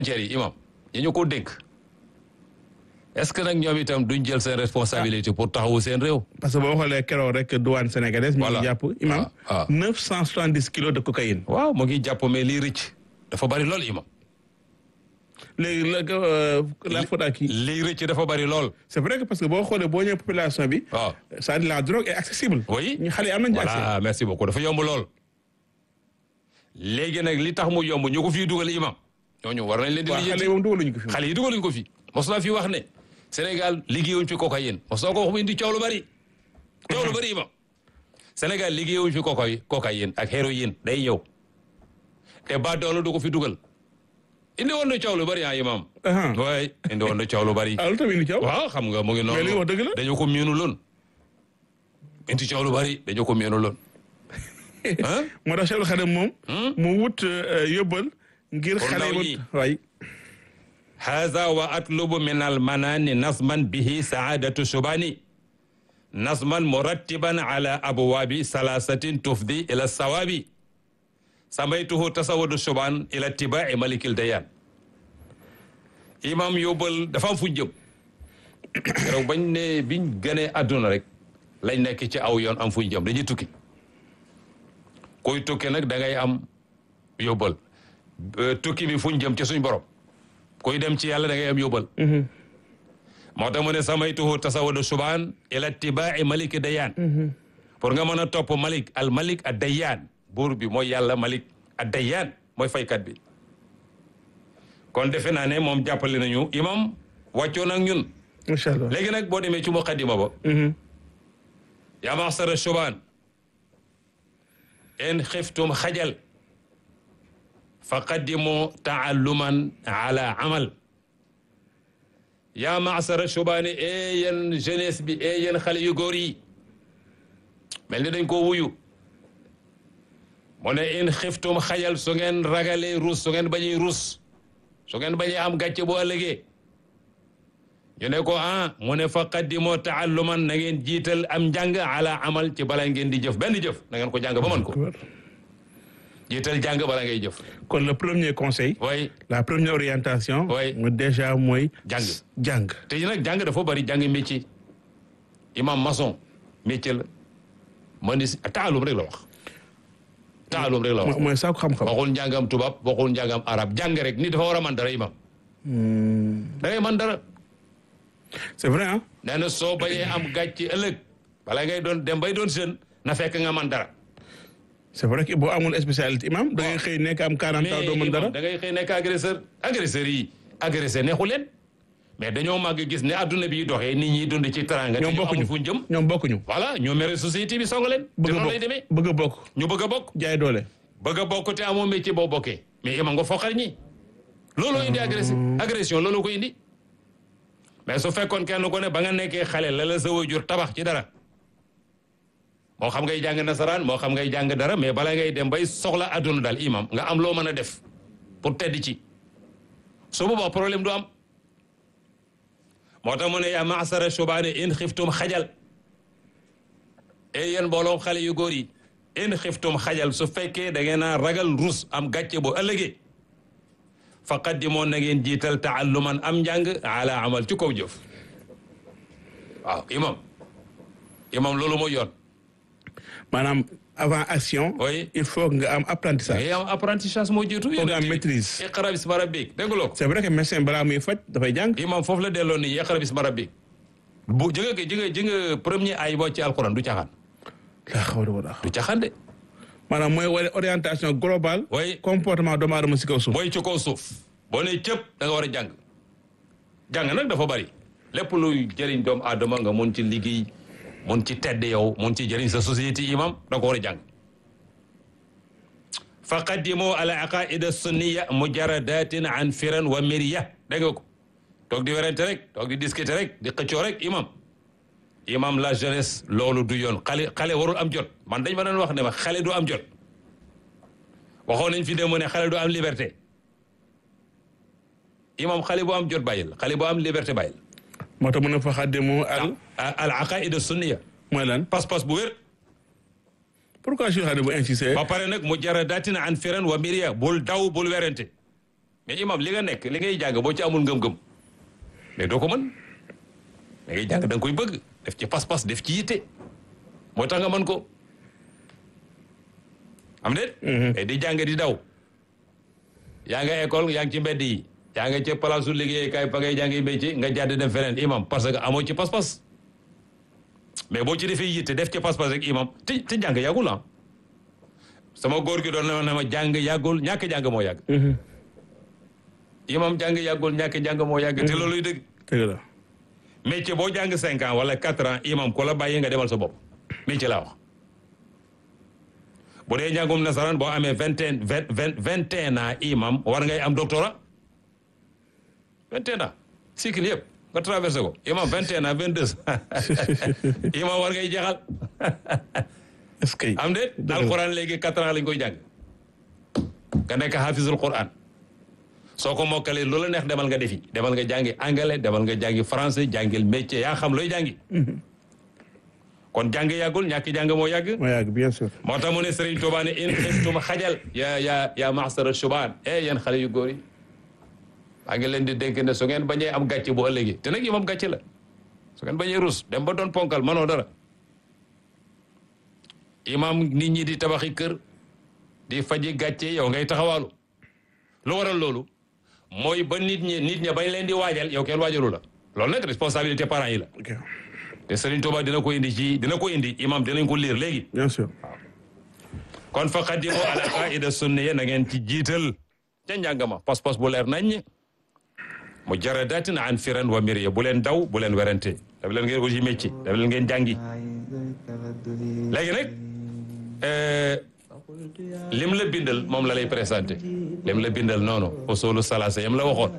yi imam yi ñu ko dénk est-ce que nag ñoom itam duñ jël seen responsabilité pour taxawu seen réew parce que boo xoolee keroog rek douane sénégalaise. mi Voilà. ngi jàpp imam. ah. neuf cent soixante dix kilos de cocaïne. waaw mu ngi jàpp mais lii rëcc dafa bari lool imam léegi la euh, la faute à qui. lii rëcc dafa bari lool c'est vrai que parce que boo xoolee boo ñëwee population bi. waaw c'est-à-dire la drogue est accessible. oui ñu xale yi am nañu accès. voilà merci beaucoup dafa yomb lool léegi nag li tax mu yomb ñu ko fii dugal imam ñooñu war nañ leen di waaw xale lijjanti yi moom dugaluñu ko fi. xale yi dugaluñ ko fi mos naa fi wax ne Sénégal liggéeyuñ fi cocaïne mos naa ko wax mu indi coow lu bari coow lu bari imam Sénégal liggéeyuñ fi cocaïne cocaïne ak héroïne day ñëw te ba doolu du ko fi dugal indi woon na coow lu bari ah imam ah waay indi woon na coow lu bari ah lu tamit ni coow. waaw xam nga mu ngi noonu mais li nga wax dëgg la. dañu ko miinu loon indi coow lu bari dañu ko miinu loon ah moo tax Cheikh Khadim moom. mu wut euh, yóbbal. ngir Pour xale ndaw yi ñi. waay. haza wa atlubu min almanani nasman bihi saadatu subani nasman murattiban ala abwabi salasatin tufdi ila sawabi samaytuhu tasawadu suban ila tibai malikil dayan imam yóbbal dafa am fuñ jëm keroog bañ ne biñ gënee àdduna rek lañ nekk ci aw yoon am fuñ jëm dañuy tukki kuy tukki nag da ngay am yóbbal Euh, tukki bi fuñ jëm ci suñ borom kuy dem ci yàlla da ngay am yóbbal moo tax mu ne samaytuhu tasawadu subaan ila tibaai malik dayaan pour nga mën a topp malik al malik a dayaan buur bi mooy yàlla malik a dayaan mooy faykat bi kon defe naa ne moom jàppale nañu imam wàccoon ak ñun macha allah. léegi nag boo demee ci muqaddima ba Mhm. yaa maxsara subaan in xiftum xajal fa qaddimu taalluman ala amal yaa maxsara subaani e yéen jeunesse bi e yéen xale yu góor yi mel ni dañ ko wuyu mu ne in xiftum xajal su ngeen ragalee rus su ngeen bañuy rus su ngeen bañee am gàcce bu ëllëgee ñu ne ko ah mu ne fa qaddimoo taalluman na ngeen jiital am njàng ala amal ci bala ngeen di jëf benn jëf na ngeen ko jàng ba mën ko jiital jàng bala ngay jëf kon le premier conseil. way la première orientation. Oui. mu déjà mooy. Jàng. jàng. te nag jàng dafa bari jàng métier imam maçon métier la menuisier taalum rek la wax taalum rek la wax mo- mooy saako xam-xam. waxul njàngam tubaab waxul njàngam arab jàng rek nit dafa war a man dara imam da ngay man dara c'est vrai ah. nee na soo bañee am gàcce ëllëg bala ngay doon dem bay doon jeune na fekk nga man dara c'est vrai que boo amul spécialité imam da ngay xëy nekk am 40 ans doo mën dara. da ngay xëy nekk agresseur agresseur yi agresseur neexu leen mais dañoo màgg gis ne adduna bi doxee nit ñi dund ci teranga te ñoom ñu bokkuñu amul fu ñu jëm ñoom bokkuñu. voilà ñoo mere société bi song leen te bëgg a noonu lay bokk demee bëgg a bokk ñu bëgg a bokk jaay doole. bëgg a bokk te amoo métier boo bokkee mais ima nga foqal ñi looloo indi agression agression loolu ko indi mais su fekkoon kenn ko ne ba nga nekkee xale la la sa waajur tabax ci dara moo xam ngay jàng nasaraan moo xam ngay jàng dara mais bala ngay dem bay soxla adduna daal imam nga am loo mën a def pour tedd ci su boobaa problème du am moo tax mu ne yaa maasara subaane in xiftum xajal e yéen mbooloom xale yu góor yi in xiftum xajal su fekkee da ngeen a ragal rus am gàcce bu ëllëgee fa qaddimoon na ngeen jiital taalluman am njàng ala amal ci kaw jëf waaw imam imam loolu mooy yoon maanaam avant action. Oui. il faut nga am apprentissage. mais am apprentissage moo jiitu Foog nga am maîtrise. iqra bismi rabbik dégguloo ko c'est vrai que médecin balaa muy faj dafay jàng. imam foofu la delloo nii iqra bismi rabbik bu ji nga ji nga ji nga premier ay boo ci alquran du caxaan laa xawla wala du caxaan de maanaam mooy wane orientation globale. Oui. comportement doomu aadama si kaw suuf. mooy ci kaw suuf boo nee cëpp da nga war a jàng jàng nag dafa bari lépp luy jëriñ doomu aadama nga mun ci liggéey mun ci tedd yow mun ci jëriñ sa société imam da nga ko war a jàng fa qaddimu ala aqaida sunniya mujaradatin an firan wa miriya dégg nga ko toog di werante rek toog di discuter rek di xëccoo rek imam imam la jeunesse loolu du yoon xale xale warul am jot man dañ ma doon wax ne ma xale du am jot waxoon nañ fi dem ne xale du am liberté imam xale bu am jot bàyyil xale bu am liberté bàyyil moo tax mu ne fa xaddimu al. al aqaida sunniya mooy lan. pas-pas bu wér pourquoi Cheikh Khadim bu insisté. ba pare nag mu jara daatina an firan wa miriya bul daw bul werante mais imam li nga nekk li ngay jàng boo ci amul ngëm-ngëm mais doo ko mën li ngay jàng da nga koy bëgg def ci pas-pas def ci yitte moo tax nga mën ko am déet mais di jàng di daw yaa nga école yaa ngi ci mbedd yi yaa nga ca place su liggéeykaay fa ngay jàngi métier nga jàdd dem feneen imam parce que amoo ci pas-pas mais boo ci defee yitte def ci pas-pas rek imam te te jàng yàggul ah sama góor gi doon na ma jàng yàggul ñàkk jàng moo yàgg imam jàng yàggul ñàkk jàng moo yàgg te looluy dëgg dëgg la métier boo jàng cinq ans wala quatre ans imam ku la bàyyi nga demal sa bopp métier laa wax bu dee njàngum nasaraan boo amee vingt et vingt vingt vingt et un ans imam war ngay am doctorat vingt et un ans cycle yëpp nga traversé ko imam vingt et un ans vingt deux imam war ngay jeexal est-ce que am déet alquran léegi quatre ans lañ koy jàng nga nekk hafizul quran soo ko mokkalee lu la neex demal nga defi demal nga jàngi anglais demal nga jàngi français jàngil métier yaa xam looy jàngi kon jàng yàggul ñàkk jàng moo yàgg moo yàgg bien sûr moo tax mu ne Serigne Touba ne in xiftum xajal yaa yaa yaa maxsara shubaan eh yéen xale yu góor yi maa ngi leen di dénk ne su ngeen bañee am gàcce bu ëllëgee te nag imam gàcce la su ngeen bañee rus dem ba doon ponkal manoo dara imam nit ñi di tabaxi kër di faji gàcce yow ngay taxawaalu lu waral loolu mooy ba nit ñi nit ña bañ leen di waajal yow kenn waajalu la loolu nag responsabilité parents yi la ok te Serigne Touba dina ko indi ci dina ko indi imam dinañ ko liir léegi bien sûr kon fa qaddimu ala qaida sunniya na ngeen ci jiital ca njàngama pas-pas bu leer nañ mu jaradatin an firan wa miriya bu leen daw bu leen werante daf leen ngeen uti métier daf leen ngeen jàngi léegi nag lim la bindal moom la lay présenté lim la bindal noonu usulu salasa yam la waxoon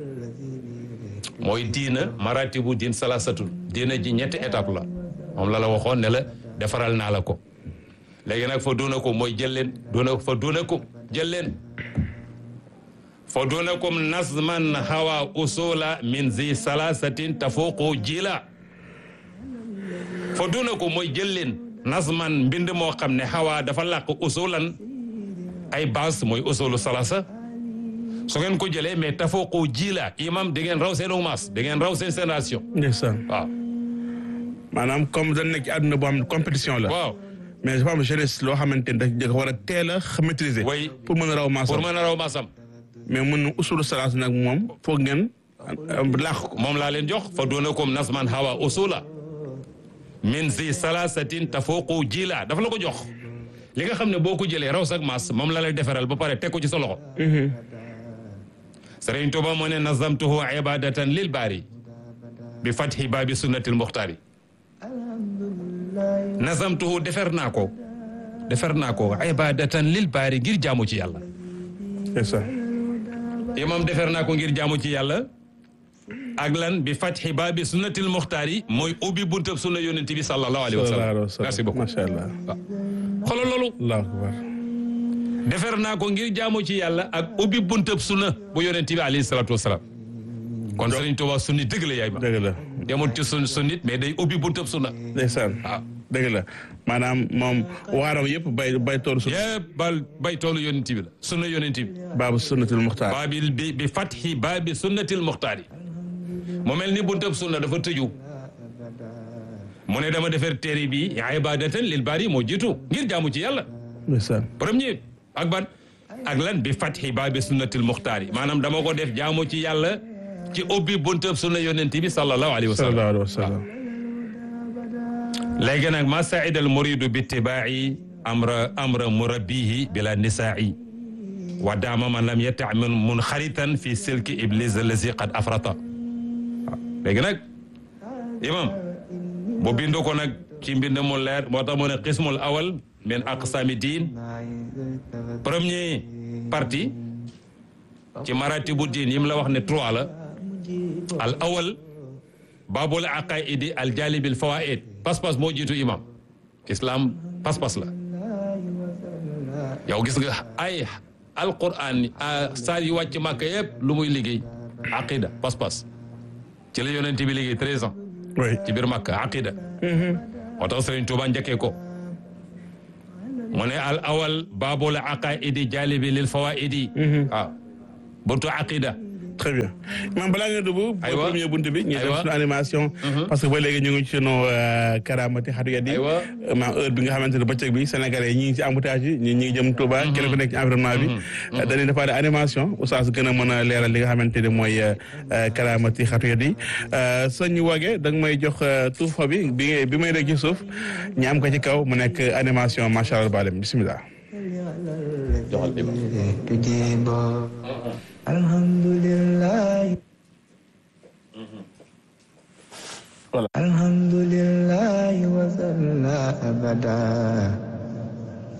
mooy diina maratibu diin salasatul diina ji ñetti étape la moom la la waxoon ne la defaral naa la ko léegi nag fa duuna ko mooy jël leen duuna fa duuna ko jël leen fa duunakum nazman hawa usula min zi salasatin tafuqu jila fa duunakum mooy jël leen nazman mbind moo xam ne hawa dafa làq usulan ay base mooy usulu salasa su ngeen ko jëlee mais tafuqu jila imam di ngeen raw seen umaas di ngeen raw seen génération ndeysaan waaw maanaam comme dañ nekk ci àdduna boo xam ne compétition la waaw mais dafa am jeunesse loo xamante ni dafa war a teel a maîtriser way pour mën a raw maasam pour mën a raw maasam mais mën na usulu salaas nag moom foog ngeen làq ko moom laa leen jox fa duunakum nasman hawa usula min zi salasatin tafuqu jila dafa la ko jox li nga xam ne boo ko jëlee raw sak mas moom la lay defaral ba pare teg ko ci sa loxo Sëriñ Tuuba moo ne nazamtuhu ibadatan lil baari bi fathi baabi sunnatil muxtaari nazamtuhu defer naa ko defer naa ko ibadatan lil baari ngir jaamu ci yàlla ndeysaan imam defer naa ko ngir jaamu ci yàlla ak lan bi fathi baabi sunnatil muxtaari mooy ubbi buntab sunna yonent bi sallallahu alayhi wa sallam merci beaucoup macha allah xoolal loolu allahu akbar defer naa ko ngir jaamu ci yàlla ak ubbi buntab sunna bu yonent bi alayhi salatu wasalaam kon Sëriñ Tuubaa sunni dëgg la yaay ma dëgg la demul ci sun sunnit mais day ubbi buntab sunna ndeysaan waaw dëgg la maanaam moom waaram yëpp bay bay toolu su yëpp bal bay toolu yonent bi la sunna yonent bi baabu sunnatul muxtaar baabil bi bi fathi baabi sunnatil muxtaari mu mel ni buntab sunna dafa tëju mu ne dama defar téere bi ibadatan lil baari moo jiitu ngir jaamu ci yàlla ndeysaan premier ak ban ak lan bi fathi baabi sunnatil muxtaari maanaam dama ko def jaamu ci yàlla ci ubbi buntab sunna yonent bi sallallahu alayhi wa sallam sallallahu alayhi wa sallam léegi nag ma saida al muridu bi itibaa'i amra amra murabbihi bila nisaa'i wa daama man lam yatamin munxaritan fi silki iblis allazi qad afrata waaw léegi nag imam bu bindu ko nag ci mbind mu leer moo tax mu ne qismul awal min aqsami diin premier partie ci maratibu diin yi mu la wax ne trois la al awal baabul aqaidi al jalibil fawaid pas-pas moo jiitu imam islam pas-pas la yow gis nga ay alquran saa yu wàcc màkk yëpp lu muy liggéey aqida pas-pas ci la yonent bi liggéey treize ans oui ci biir màkk aqida moo tax Sëriñ Tuuba njëkkee ko mu ne al awal baabul aqaidi jalibi lil fawaidi waaw buntu aqida très bien imam balaa nga dugg Aywa. premier bunt bi ñu def Aywa. suñu animation parce que ba léegi ñu ngi ci sunu karamati xatu yat yi Aywa. maam heure bi nga xamante ne bëccëg bi sénégalais yi ñi ngi ci embouteillage yi ñi ñi ngi jëm Touba kenn ku nekk ci environnement bi dañuy defaat animation oustaz gën a mën a leeral li nga xamante ne mooy karamati xatu yat yi sëñ wage da nga may jox tuufa bi bi ngay bi may rek ci suuf ñu am ko ci kaw mu nekk animation macha allah balem bismillah joxal imam تجيب الحمد